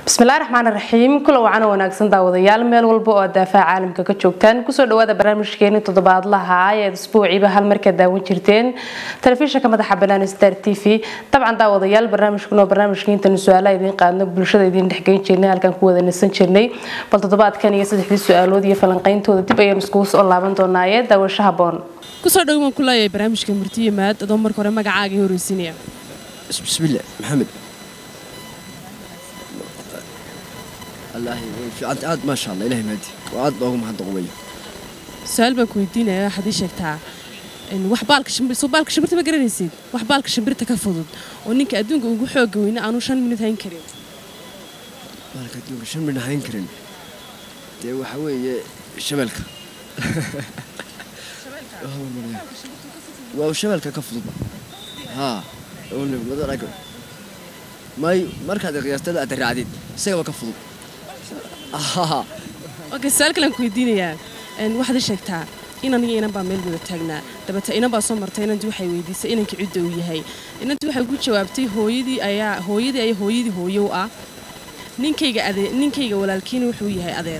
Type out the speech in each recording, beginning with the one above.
bismillahi raxmaan raxiim kula wacana wanaagsan daawadayaal meel walba oo daafaha caalamka ka joogtaan kusoo dhawaada barnaamijkeeni toddobaadlaha ayaad isbuuciiba hal marka daawan jirteen telefishinka madaxa banaan star t v dabcan daawadayaal barnaamijkan oo barnaamijka intaanu su-aalaha idiin qaadno bulshada idiin dhexgeyn jirnay halkaan ku wada nasan jirnay bal toddobaadkan iyo saddexdii su-aalood iyo falanqeyntooda dib ayaan iskugu soo laaban doonaaye daawasho haboon kusoo dhow waan ku leeyahay barnaamijka murtiye maad adoo marka hore magacaaga horeysinaya bismillah maxamed allaahi way fiicanta aad maasha allah ilahay maadi waa aad loogu mahadnaqo weeye su-aal baan ku weydiinaya waxaad ii sheegtaa wax baalka shimbir soo baalka shimbirta ma garanaysid wax baalka shimbirta ka fudud oo ninka adduunka ugu xooga weyna aanu shan minut hayn karin baalka adduunka shan midna hayn karin dee waxa weeye shabeelka waa shabeelka ka fudud haa may markaad qiyaastada aad raacdid isagaba ka fudud okay su-aal kalean ku weydiinayaa waxaad ii sheegtaa inan iyo inan baa meel wada taagnaa dabata inan baa soo martay inantii waxay weydiisay inanka cidda uu yahay inantii waxay ku jawaabtay hooyadii ayaa hooyadii ayaa hooyadii hooyo u ah ninkayga adee ninkayga walaalkiina wuxuu yahay adeer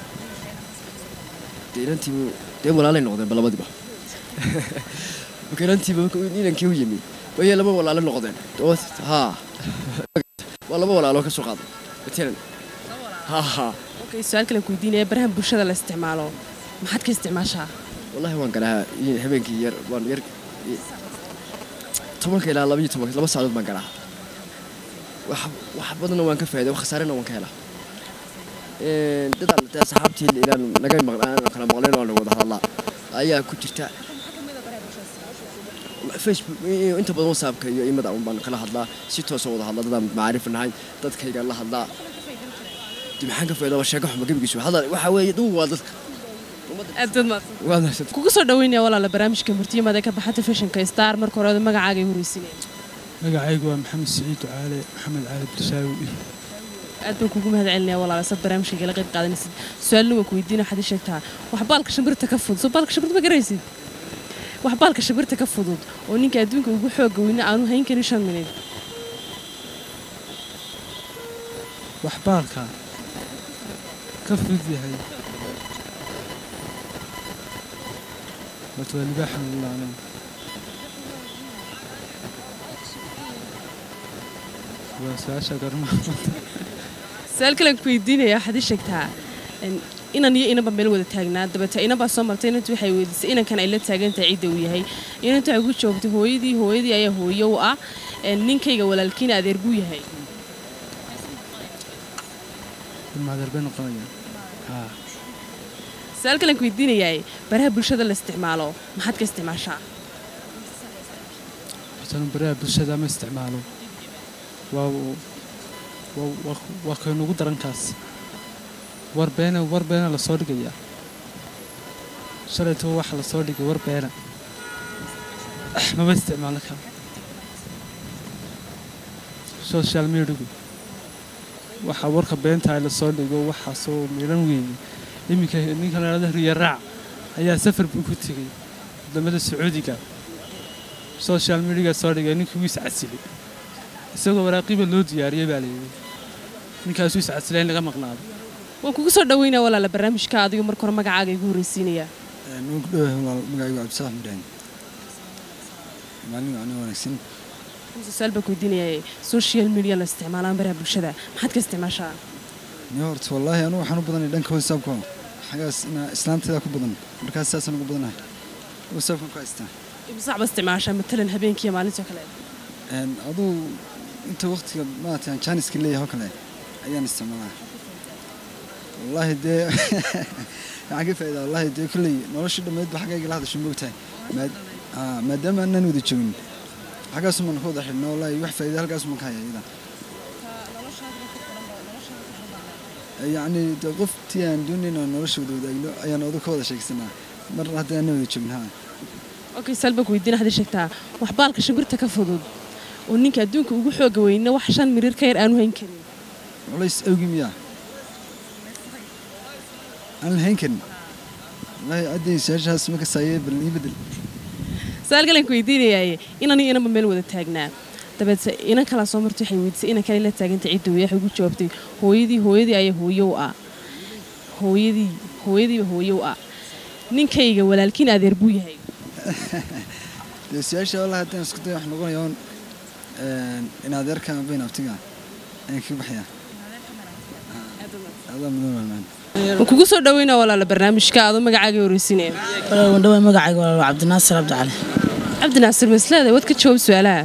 dee inantiibu dee walaalay noqdeen ba labadiba marka inantiiba inankii u yimi wayay laba walaalo noqdeen haa waa laba walaaloo ka soo qaaday matalan haa okay su-aal kalean ku weydiinaya barahan bulshada la isticmaalo maxaad ka isticmaashaa wallahi waan garahaa habeenkii yar waan yar tobanka ilaa labaiyo tobanka laba saacadood baan garahaa wax wax badanna waan ka faa'iday wax khasaarena waan ka helaa dadaan dee saxaabtii inaan naga maqnaan kala maqleen oo wada hadlaa ayaa ku jirta facebook inta badan whatsappka iyo imada un baan kala hadlaa si toosoo wada hadlaa dadaan macaarif nahay dadkayga la hadlaa maxaan ka faa'idaa waa sheeko xuma gebigiisu hadal waxa weeye duu waa dadka kugu soo dhaweynaya walaala barnaamijka murtiyamaad ee ka baxa telefishinka star marka hore magacaaga ay horeysinaya magacaygu waa maxamed siciid caale maxamed caali birsaawi aad baan kugu mahad celinaya walaala sad barnaamijka igala qayb qaadanaysid su-aalna waan ku weydiina waxaad ii sheegtaa wax baalka shimbirta ka fudud soo baalka shimbirta ma garanaysid wax baalka shimbirta ka fudud oo ninka adduunka ugu xooga weyna aanu hayn karin shan minid wax baalka ka fudud yahay horta waa libaaxa lulaaneen waa su-aasha garmaa su-aal kalean ku weydiinaya waxaad ii sheegtaa inan iyo inanba meel wada taagnaa dabata inanbaa soo martay inantu waxay weydiisay inankan ay la taagantahay cidda uu yahay inantu waxay ku joogtay hooyadii hooyadii ayaa hooyo u ah ninkayga walaalkiina adeer buu yahay maadeer bay noqonayaan haa su-aal kalean ku weydiinayaa baraha bulshada la isticmaalo maxaad ka isticmaashaa hortanu baraha bulshada ma isticmaalo waa waa kaynugu darankaas war beena war beena lasoo dhigayaa shalayto waxa lasoo dhigay war beena mama isticmaalo ka social mediagu waxaa warka beentahay lasoo dhigo waxaasoo miidhan weeye iminka ninka ladhahda riyaraac ayaa safar buu ku tegay wadamada sacuudiga social mediaga soo dhigay ninkii wuu iscasilay isagoo waraaqiba loo diyaariyey baa layidhi ninkaasuu iscasilay in laga maqnaado waan kugu soo dhaweynaya walaala barnaamijka adigo marka hore magacaaga igu horreysiinayaa waan ku dhowahay walaal magacaygu cabdisax mudhahan maalin macno wanaagsan su-aal baan ku weydiinaya social media la isticmaalaan baraha bulshada maxaad ka isticmaashaa ni horta wallaahi anugu waxaan u badanay dhanka whatsappka xagaas inaa islaanteeda ku badan markaas saasaan ugu badanahay whatsappkan ku haystaa imsac ba isticmaashaa matalan habeenkiiyo maalintii oo kale aduu inta waqtiga maarata aan jaaniska leeyahay oo kale ayaan isticmaalaa wallaahi dee waxaan ka faa'idaa wallaahi dee kolley nolosha dhammayd ba xaggayga la hadasho moogtahay maadaama aanan wada joogin xaggaasumaan ka wada xidhna wallaahi wax faa'iida halkaasumaan ka haya iyada yacni dee qoftii aan doonayn aan nolosha wada wadaagno ayaan odu ka wada sheegsanaa mar haddii aanan wada joogin haa okay salba ku weydiin waxaad sheegtaa wax baalka shimbirta ka fudud oo ninka adduunka ugu xooga weyna wax shan mirir ka yar aanu hayn karin culays awgi miyaa aan la hayn karin wallaahi addii su-aashahaas ma kasaaye bal ii bedel su-aal kalen ku weydiinayaye inan iyo inanba meel wada taagnaa dabeete inan kalaa soo martay waxay weydiisay inan kale la taagantay cidda weeye waxay ugu jawaabtay hooyadii hooyadii ayaa hooyo u ah hooyadii hooyadiiba hooyo u ah ninkayga walaalkiin adeer buu yahay dee su-aasha wallah haddaan isku day wax noqonaya un in adeerkaan bayn abtiga ayaan kaga baxayaa adaa mudan walmaan waan kugu soo dhaweynaa walaala barnaamijka adoo magacaaga horeysinaya wandhawa magacayga waa cabdinaasir cabdicali cabdinaasir maslada waad ka jawaab su-aalaha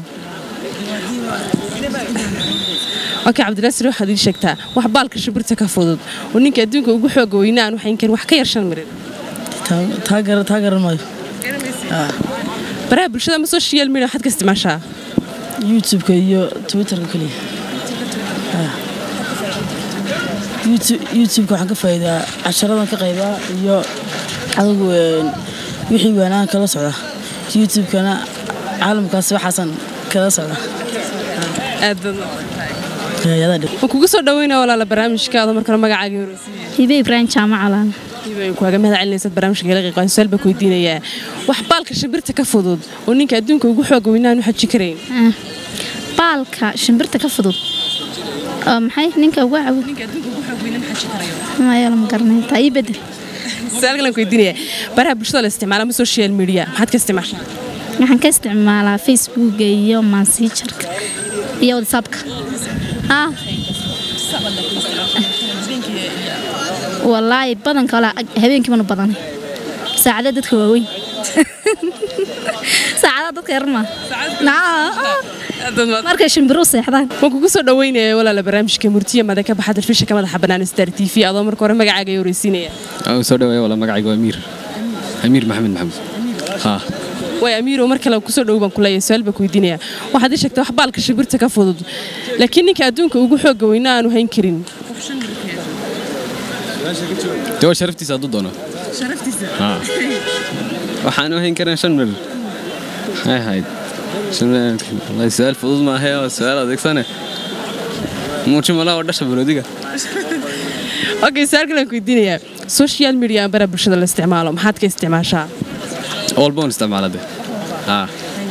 okay cabdinaasir waxaad ii sheegtaa wax baalka shimbirta ka fudud oo ninka adduunka ugu xooga weyna aan waxayn karin wax ka yar shan mirin taa garan maayo baraha bulshada ama social media waxaad ka isticmaashaa youtube-ka iyo twitterka keliya youtube-ka waxaan ka faa'iidaa casharadan ka qaybaa iyo adigu wixii waanaan kala socda youtube-kana caalamkaas waxaasan kala socda waan kugu soo dhaweynaa walaala barnaamijka adoo markale magacaaga horeysinaya hibe ibraahim jaamac calaan kuaga mahad celinaysaad barnaamijka kala qiiqaan su-aal baa ku weydiinayaa wax baalka shimbirta ka fudud oo ninka adduunka ugu xooga weynaan u xaji karayn baalka shimbirta ka fudud oo maxay ninka ugu cawin maya lama garanay taa ii bedel su-aal kalan ku weydiinayaa baraha bulshada la isticmaala ama social media maxaad ka isticmaashaa waxaan ka isticmaalaa facebooka iyo mansijarka iyo whatsappka haa wallaahi badanka walaa habeenkiibanu badanay saacada dadka waaweyn saacadaha dadka yarma markay shimbiru seexdaan waan kugu soo dhaweynaya walaala barnaamijka murtiya mada ka baxa telefishinka madaxa bannaan star t v adoo marka hore magacaaga ay horeysiinaya soo dhaweeya wala magacayga waa amiir amiir maxamed maxamuud haa way amiiro mar kale kusoo dhow baan kuleeyahay su-aal baan ku weydiinaya waxaad ii sheegtay wax baalka shimbirta ka fudud laakiin ninka adduunka ugu xooga weyna aanu hayn karin de waa sharaftiisa hadduu doono haa waxaanu hayn karin shan mir maxay ahayd shan mir wallahi su-aal fudud maahe waa su-aal adeegsane muuji malaha oo dhasha baroodiga okay su-aal kale aan ku weydiinayaa social media aan bara bulshada la isticmaalo maxaad ka isticmaashaa walba on isticmaala de haa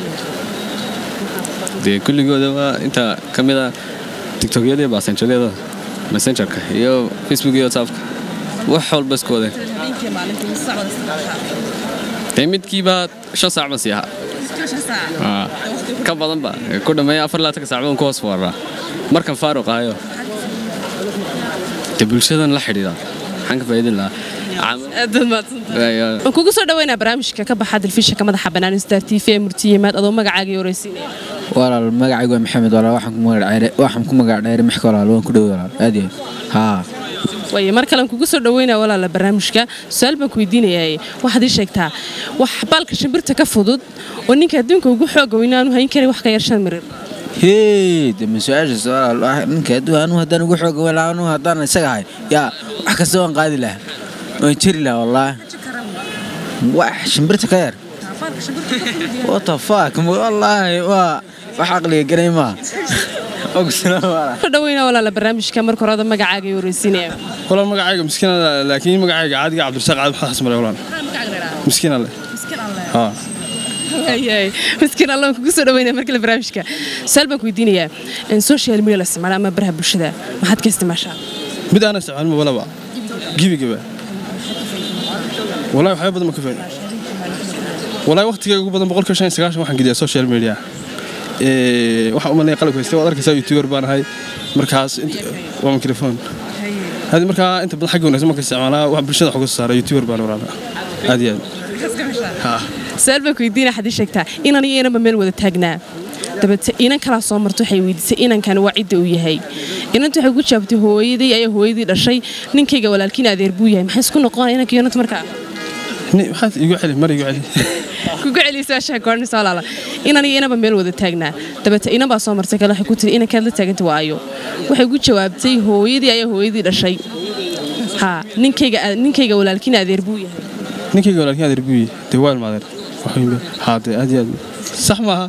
dee kulligooda waa inta ka mid a tiktokyada iyo basenjaryada messengerka iyo facebook iyo whatsappka wax walba isku wadeen dee midkiiba shan saac ban sii ahaa ka badanba ku dhammeeya afar laatanka saacdoon ku hoos fooraa markan faaruq ahayo dee bulshadan la xidhiidha maxaan ka faa'iidin lahaa waan kugu soo dhaweynaa barnaamijka ka baxa telefishinka madaxa bannaan star t v ee murtiyimaad adoo magacaaga horeysiinaya walaal magacaygu waa maxamed walaal waxaan ku magac dheeray maxka walaal waan ku dhow walaal aad iyo haa waaye mar kalean kugu soo dhaweynaa walaala barnaamijka su-aal baan ku weydiinayaa waxaad ii sheegtaa wax baalka shimbirta ka fudud oo ninka adduunka ugu xooga weyna aanu hayn karin wax ka yar shan mirir hee de ma su-aashaas walaal ninka adduun anu haddaan ugu xooga weyn anu haddaan isaga ahay yaa wax kasta waan qaadi lahaa waan jeri lahaa wallaahi wax shimbirta ka yar what the fuck wallaahi waa wax aqliga garay maa dhaweyna walaala barnaamijka marka hore magacaaga ay horeysiinaya walaal magacayga miskiin laakiin magacayga caadiga cabdirasaaq caadi maxaa xasmaray walaal miskiin alle haa miskiin allah kugu soo dhaweynaya markale barnaamijka su-aal baan ku weydiinayaa social media la isticmaala ama baraha bulshada maxaad ka isticmaashaa mid aan isticmaalin walaba gibigaba wallahi waxyaaba badan ma ka faa'iido wallahi waqtigayga ugu badan boqolkiiba shan iyo sagaashan waxaan geliyaa social media waxaan u malnaya qalabka haystay waad arkaysaa youtuber baan ahay markaas waa microphone hadi markaa inta badan xagga wanaagsan marka isticmaalaa wax bulshada xoga soo saara youtuber baan waraaba aad iyo aad su-aal baan ku weydiinaya xadii sheegtaa inan iyo inanba meel wada taagnaa dabeete inan kalaa soo marta waxay weydiisay inankani waa cidda uu yahay inanta waxay ku jaabtay hooyadii ayaa hooyadii dhashay ninkayga walaalkiin adeer buu yahay maxay isku noqonaya inanka iyo inanta markaa maxaad igu celi mar igu celi kugu celisaashaa goornaysa walaala inan iyo inanba meel wada taagnaa dabeete inan baa soo martay kale waxay ku tiri inankaad la taaganta waayo waxay ku jawaabtay hooyadii ayaa hooyadii dhashay haa ninkayga ninkayga walaalkiin adeer buu yahay ninkayga walaalkiin adeer buu yahay dee waa ilmaadeen haa dee aad iyo aad sax maaha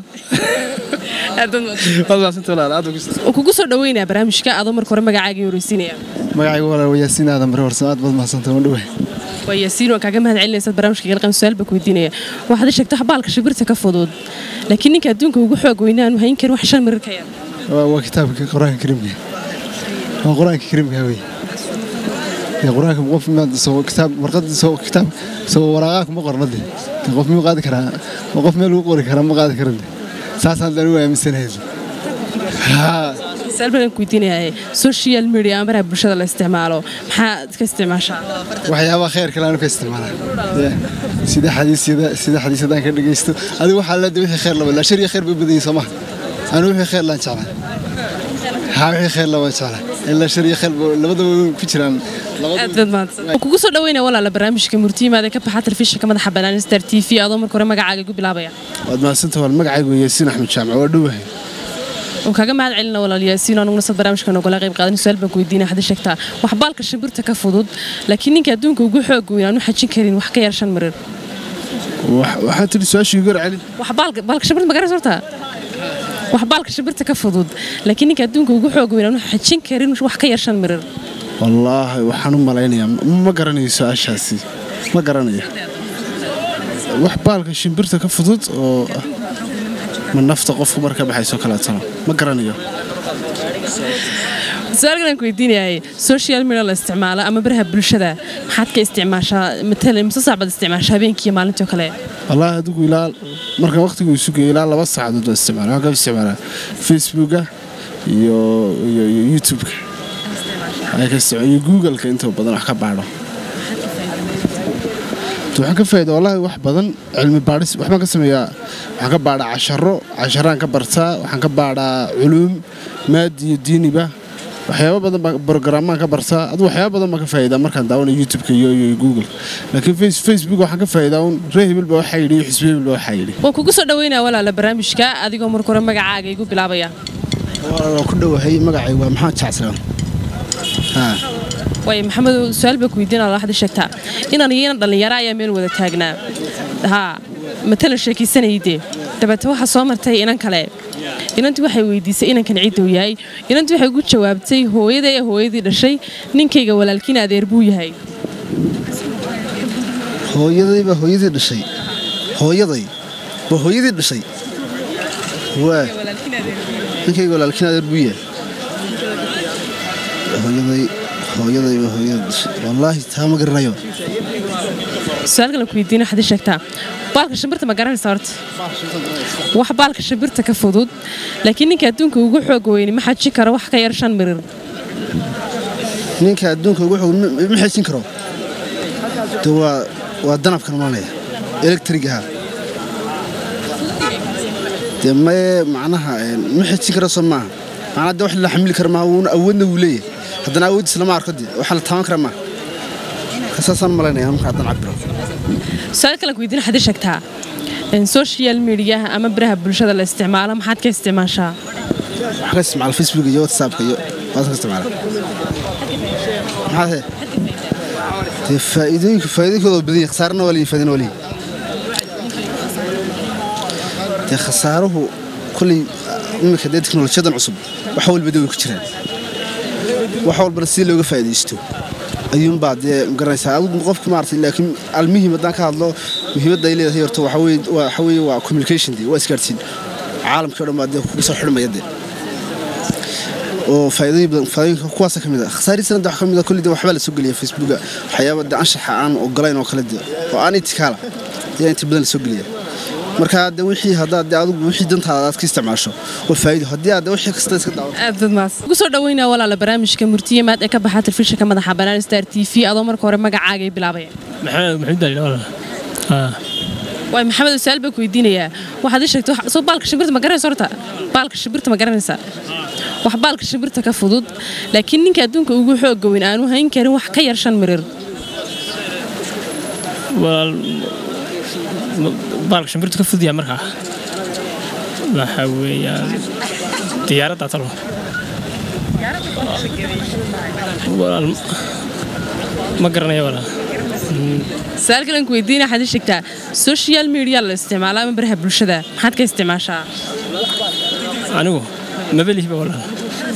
kugu soo dhaweynaa barnaamijka adoo marka hore magacaaga horeysiinaya magacaygu walaal yaasiin aadan bare warsan aad baad mahadsantahay waan dhowahay waa yaasiin waan kaaga mahad celinaysaad barnaamijka galqan su-aal baa ku weydiinaya waxaad ii sheegtay wax baalka shimbirta ka fudud laakiin ninka adduunka ugu xoog weynaa aanu hayn karin wax shan mirir ka yar waa waa kitaabka qur-aanka kariimka waa qur-aanka kariimka wey dee qur-aanka qof maad soo kitaab warqad soo kitaab soo waraaqaa kuma qorna de dee qof miyuu qaadi karaa ma qof meel lagu qori karaa ma qaadi karan de saasaan dani waa aaminsanahay haa su-aal baan ku weydiinayaa social media ama baraha bulshada la isticmaalo maxaad ka isticmaashaa waxyaabaha khayr kale aanu ka isticmaalaa Yeah. sida xadiisyada sida xadiisyadaan ka dhegaysto adigu waxaa leeda wixii khayr laba laa shar iyo khayr bay badanyay soo maha anu wixii khayr laan jeclaa haa wixii khayr laba jeclaa ilaa shar iyo khayr ba- labadaba way ku jiraan aad baad mahadsan kugu soo dhaweynaya walaala barnaamijka murtiyimaada ka baxa telefishinka madaxa bannaan star t v adoo marka hore magacaaga igu bilaabaya waad mahadsanta waan magacaygu yaasiin axmed jaamac waa dhowahay oo kaaga mahad celina walaal yaasiin anuguna sad barnaamijka nogala qayb qaadan su-aal baan ku weydiinaya hadda sheegtaa wax baalka shimbirta ka fudud laakiin ninka adduunka ugu xoog weyn aanu xajin karin wax ka yar shan mirir Wax- waxaa tidhi su-aashii gar celi wax baalka baalka shimbirta ma garanaysa horta wax baalka shimbirta ka fudud laakiin ninka adduunka ugu xoog weyn aanu xajin karin wax ka yar shan mirir wallaahi waxaan u malaynayaa ma- ma garanayo su-aashaasi ma garanayo wax baalka shimbirta ka fudud oo ah, ma nafta qofku marka baxayso kaleetana ma garanayo su-aalkan aan ku weydiinayay social media la isticmaalo ama baraha bulshada maxaad ka isticmaashaa matalan mise saac baad isticmaashaa habeenkii iyo maalintii oo kale wallaahi adigu ilaa marka waqtigu isugayo ilaa laba saacadood baan isticmaala waxaan ka isticmaalaa facebooka iyo iyo iyo youtubeka Waxaan ka isticmaala- iyo googleka inta badan wax ka baadho waxaan ka faa'iida wallaahi wax badan cilmi baadhis waxbaan ka sameeyaa waxaan ka baadhaa casharo casharaan ka bartaa waxaan ka baadhaa culuum maadi iyo diiniba waxyaabo badan baan brogrammaan ka bartaa adu waxyaabo badan baan ka faa'iidaa markaan daawanayo youtubeka iyo iyo google laakiin face- facebook waxaan ka faa'iidaa un ree hebel baa waxaa yidhi iyo xisbi hebel baa waxaa yidhi waan kugu soo dhaweynaya walaala barnaamijka adigoo marka hore magacaaga igu bilaabaya waan ku dhowahay magacay waa maxamed jacsalaan haa waayo maxamed su-aal baa ku weydiinaya waxaad ii sheegtaa inan iyo inan dhallinyaro ayaa meel wada taagnaa haa matalan sheekaysanayde dabeete waxaa soo martay inan kale inantii waxay weydiisay inankan cidduu yahay inantii waxay ugu jawaabtay hooyaday ee hooyadii dhashay ninkayga walaalkiin adeer buu yahay hooyaday baa hooyadii dhashay hooyaday baa hooyadii dhashay waa ninkayga walaalkiin adeer buu yahay hooyaday hooyaday baa hooyadii dhashay wallaahi taa ma garanayo su-aal kale ku weydiina waxaad ii sheegtaa baalka shimbirta ma garanaysa horta wax baalka shimbirta ka fudud laakiin ninka adduunka ugu xoog weyni ma xajin karo wax ka yar shan mirir ninka adduunka ugu xoog ma- ma xejin karo de waa waa danabkan malanaya electrigaha dee maye macnaha een, ma xejin karo soo maaha macnaa de wax la xamili kara maaha wuuna awoodna wuu leeyahay haddana awooddiis lama arko de waxa la taaban kara maaha kasaasaan malaynaya marka haddaan cabiro su-aal kale ku weydiina waxaad ii sheegtaa in social mediaha ama baraha bulshada la isticmaalo maxaad ka isticmaashaa waxaan ka isticmaala facebook iyo whatsappka iyo waad ka isticmaala maxaa he dee faa'iidooyinka faa'iidooyinkooda waa badan yahay khasaarana waa leeyihin faa'iidana waa leeyihin dee khasaaruhu kolley imika dee teknolojiyadan cusub wax walba dee way ku jiraan wax walbana si looga faa'iidaysto ayuunbaa dee magaranaysaa adigu qofka maaragtay laakiin almuhim haddaan ka hadlo muhiimadda ay leedahay horta waxa weeye waa- waxa weeye waa communication dee waa isgaarsiin caalamkii o dhan baa dee kugu soo xidhmaya dee oo faa'iidooyin badan faa'iidooyinka kuwaasa ka mid ah khasaarihiisana de wax ka mid ah kolley de waxbaa la soo geliya facebooka waxyaaba de anshaxa aan ogolayn oo kale de oo aan itikaala ayaa inta badan la soo geliya marka de wixii haddaad de adigu wixii dantaada aad ka isticmaasho waa faa'iido haddii aad de wixii kasta iska daawato aad dad maas ugu soo dhaweynaya walaala barnaamijka murtiyimaad ee ka baxa telefishinka madaxa bannaan star t v adoo marka hore magacaaga ii bilaabaya maxamed maxamed ali walaal haa waay maxamed su-aal baa ku weydiinayaa waxaad ii sheegtay wax- soo baalka shimbirta ma garanaysa horta baalka shimbirta ma garanaysa wax baalka shimbirta ka fudud laakiin ninka adduunka ugu xooga weyn aanu hayn karin wax ka yar shan mirir walaal ma- baalka shimbirtu ka fudyaa markaa waxa weeyaan diyaaradda talo walaal ma garanayo walaal su-aal kalen ku weydiina waxaad ii sheegtaa social media la isticmaalo ama baraha bulshada maxaad ka isticmaashaa anigu mabelihiba walaal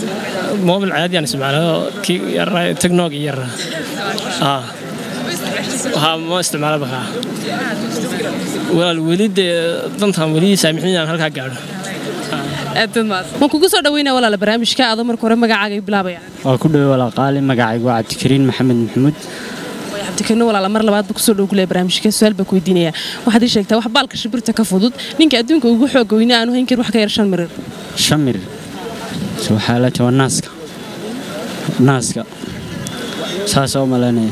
mobil caadi aan isticmaalo kii yaraa teknoog iyo yaraa aa ها ما isticmaala bakaa walaal weli dee dantan weli saamixin inaan halkaa gaadho waan kugu soo dhaweynaa walaala barnaamijka adoo marka hore magacaaga bilaabaya waa ku dhowe walaaqaali magacaygu waa cabdikariin maxamed maxamuud cabdikariin walaala mar labaad buu kusoo dhow kuleh barnaamijka su-aal baa ku weydiinaya waxaad ii sheegtaa wax baalka shimbirta ka fudud ninka adduunka ugu xooga weyne aanu hayn karin wax ka yar shan mirir shan mirir waxaa la tahay waa naaska naaska saasoo u malaynaya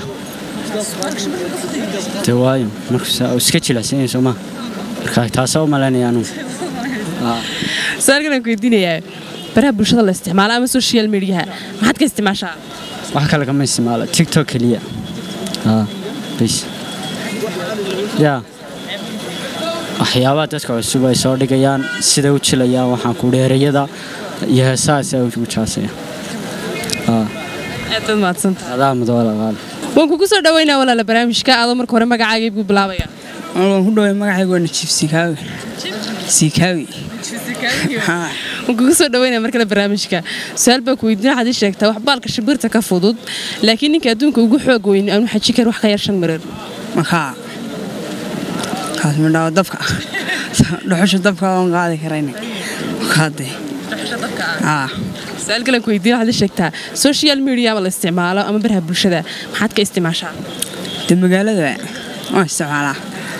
de waayo marka iska jilicsan yahay soomaa marka taasoo u malaynaya anugu su-aalkan aan ku weydiinayaa baraha bulshada la isticmaalo ama social mediaha maxaad ka isticmaashaa wax kale kama isticmaalo tiktok keliya bis yaa waxyaabaha dadka cusub ay soo dhigayaan siday u jilayaan waxaan ku dheerayada iyo heesahaas ugu jaasaya aadaad mahadsanta adaa mudawalaqaal waan kugu soo dhaweynaa walaala barnaamijka adoo marka hore magacaaga buu bilaabaya waan ku dhaway magacaygu waa najiif sikaawi sikaawi waan kugu soo dhaweynaa markale barnaamijka su-aal baa ku weydiin waxaad ii sheegtaa wax baalka shimbirta ka fudud laakiin ninka adduunka ugu xoog weyn aanu xaji kar wax ka yar shan mirir markaa kaas midhaawo dabka dhuxusha dabka oon qaadi karayna kaade su-aal kale ku weydiin waxaad ii sheegtaa social media ama la isticmaalo ama baraha bulshada maxaad ka isticmaashaa de magaalada waan isticmaalaa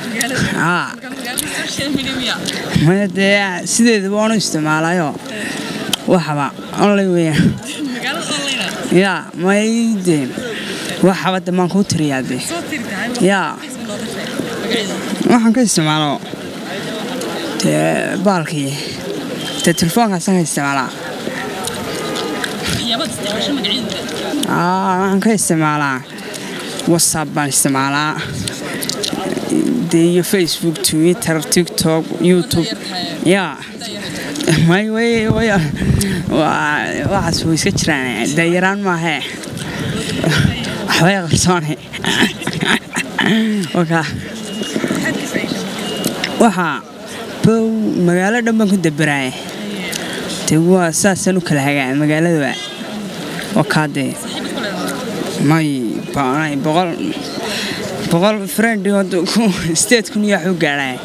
maya dee sideedaba waanu isticmaalayo waxaba online weeyaan yaa may de waxaba de maan kuu tiriyaa de yaa waxaan ka isticmaalo dee baalkii dee telefoonkaasaan ka isticmaalaa waxaan ka isticmaalaa whatsapp baan isticmaalaa dee iyo facebook twitter tiktok youtube yaa may way way waxaas way iska jiraan dayaraan maahee waxbay qarsoone wakaa waxaa bow magaalo dhan baan ku dabaraaya dee waa saasaan u kala hagaa magaaladaba wakaadee may boqol boqol friend state kun iyo waxu gaadhay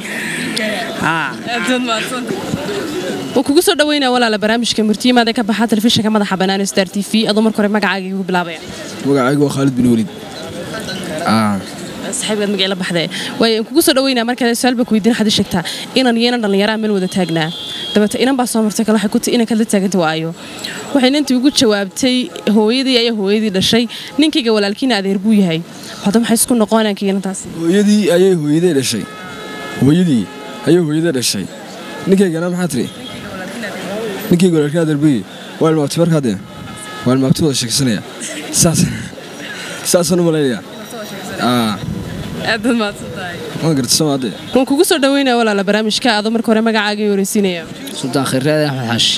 waan kugu soo dhaweynaa walaala barnaamijka murtiyimaada ka baxa telefishinka madaxa bannaan star t v adoo marka hore magacaaga igu bilaabaya magacaygu waa khaalid bin weliid saxiibgaad magacii la baxdee waayo aan kugu soo dhaweynaa markale su-aal baa ku weydiin waxaad ii sheegtaa inan iyo inan dhallinyaraha meel wada taagnaa dabeete inan baa soo martay kale waxay ku tii inankaad la taaganta waayo waxay inantii ugu jawaabtay hooyadii ayaa hooyadii dhashay ninkayga walaalkiina adeer buu yahay hadda maxay isku noqonayaan kiinantaas hooyadii ayay hooyaday dhashay hooyadii ayay hooyaday dhashay ninkaygana maxaa tiri ninkayga walaalkiina adeer buu yahay waa ilmaabti markaa dee waa ilmaabti wada sheegsanaya saas saasaan u malaynayaa aadaad mahadsantahay waan garta soomaade waan kugu soo dhaweynaa walaala barnaamijka adoo marka hore magacaaga ii horeysiinaya sultaan khayraad axmed xaashi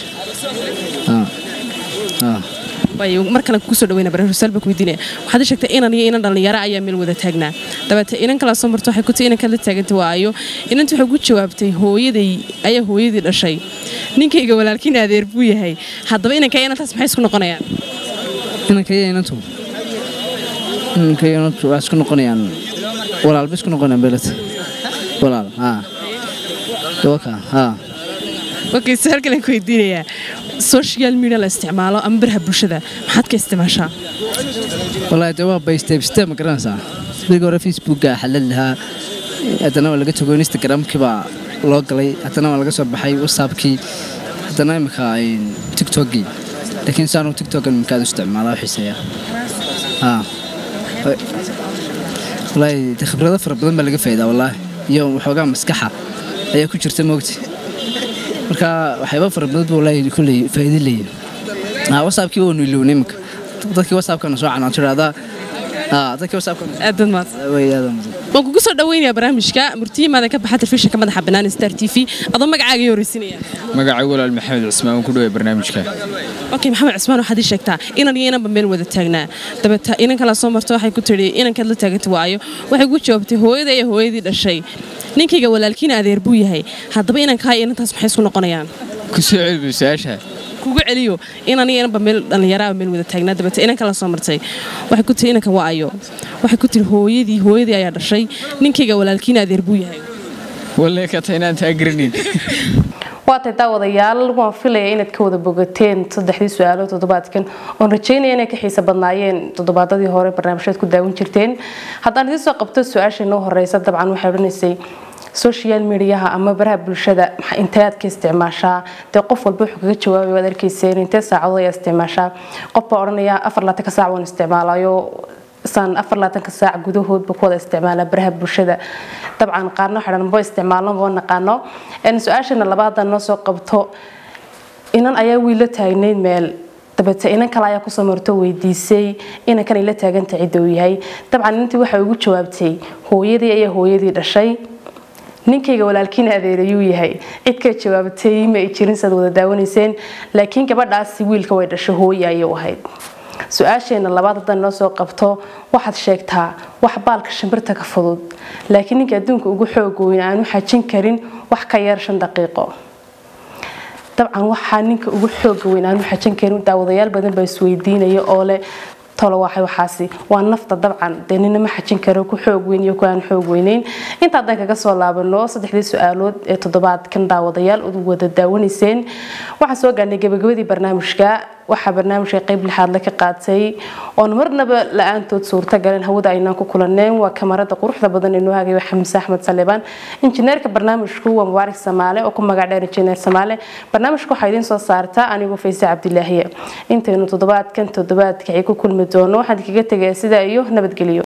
waayo mar kale kugu soo dhaweynaa barnaamij su'aal baa ku weydiinaya waxaad ii sheegtay inan iyo inan dhallinyaro ayaa meel wada taagnaa dabeete inan kala soo marto waxay ku tii inankaad la taaganta waayo inantii waxay ugu jawaabtay hooyaday ayaa hooyadii dhashay ninkayga walaalkiina adeer buu yahay haddaba inanka inantaas maxay isku noqonayaan inanka iyo inantu inanka iyo inantu waxay isku noqonayaan walaal bay isku noqonayaan beelad walaal haa dawaka haa okay su-aal kale ku weydiinayaa social media la isticmaalo ama baraha bulshada maxaad ka isticmaashaa wallaahi dee waa by step step ma garanaysaa sidii hore facebooka xalad lahaa haddana waa laga tago instagramkii baa loo galay haddana waa laga soo baxay whatsappkii haddana imika tiktokgii laakiin saanu tiktokan imikaad u isticmaalaa xiiseeya haa wallaahi dee khibrado fara badan baa laga faa'iidaa wallaahi iyo waxoogaa maskaxa ayaa ku jirta moogti marka waxyaaba fara badan buu wallaahi kulley faa'iido leeyahay haa whatsappkii waanu ilownay imika dadkii whatsappkana soo canaan tiraahdaa haa dadkii whatsappkana aadad maad way aadan mudan waan kugu soo dhaweynayaa barnaamijka murtiyimaada ka baxa telefishinka madaxa bannaan star t v adoo magacaaga ii horeysinaya magacaygu walaal maxamed cismaan waan ku dhaway barnaamijka okay maxamed cismaan waxaad ii sheegtaa inan iyo inanba meel wada taagnaa dabeeta inan kala soo marto waxay ku tidhi inankaad la taaganta waayo waxay ugu jawaabtay hooyada iyo hooyadii dhashay ninkayga walaalkiina adeer buu yahay haddaba inankaa iyo inantaas maxay isku noqonayaan ku soo celbi su-aasha kugu celiyo inan iyo inanba meel dhallinyaraaba meel wada taagnaa dabeete inan kala soo martay waxay ku tiri inanka waa ayo waxay ku tiri hooyadii hooyadii ayaa dhashay ninkayga walaalkiina adeer buu yahay walle ka tahay inaan taagaranin waatay daawadayaal waan filaya inaad ka wada bogateen saddexdii su-aalo toddobaadkan oon rajeynaya inay ka xiisa badnaayeen toddobaadadii hore barnaamijyaad ku daawan jirteen haddaan idiin soo qabto su-aasha inoo horeysa dabcan waxay odhanaysay social mediaha ama baraha bulshada intee aad ka isticmaashaa dee qof walba wuxuu kaga jawaabay waad arkayseen intee saacadood ayaa isticmaashaa qof baa odhanaya afar laatanka saac waan isticmaalayo saan afar laatanka saac gudahoodba ku wada isticmaala baraha bulshada dabcan qaarna waxay dhan ma isticmaalno ma naqaano su-aashana labaada noo soo qabto inan ayaa wiil la taagnayd meel dabeete inan kale ayaa kusoo marto weydiisay inankan ay la taaganta cidda uu yahay dabcan inantii waxay ugu jawaabtay hooyadii ayaa hooyadii dhashay ninkayga walaalkiina adeerayuu yahay cid ka jawaabtay ma ay jirin saad wada daawanayseen laakiin gabadhaasi wiilka way dhashay hooye ayuu ahayd su-aasheena labaad haddan noo soo qabto waxaad sheegtaa wax baalka shimbirta ka fudud laakiin ninka adduunka ugu xoog weyn aanu xajin karin wax ka yar shan daqiiqo dabcan waxaa ninka ugu xooga weyn aanu xajin karin daawadayaal badan baa isweydiinaya oo leh tolo waxay waxaasi waa nafta dabcan dee nina ma xajin karo ku xoog weyn iyo ku aan xoog weyneyn inta haddaan kaga soo laabano saddexdii su-aalood ee toddobaadkan daawadayaal u wada daawanayseen waxaan soo gaarnay gabagabadii barnaamijka waxaa barnaamijka qayb lixaad la ka qaatay oon marnaba la-aantood suurtagaleen hawada aynaan ku kulaneen waa kamarada quruxda badan ee noo hagaya xamse axmed salibaan injineerka barnaamijku waa mubaarak samaale oo ku magac dheer injineer samaale barnaamijka waxaa idiin soo saartaa anigoo fayse cabdilaahiye intaynu toddobaadkan toddobaadkii ku kulmi doono waxaan kaga tegayaa sidaa iyo nabadgelyo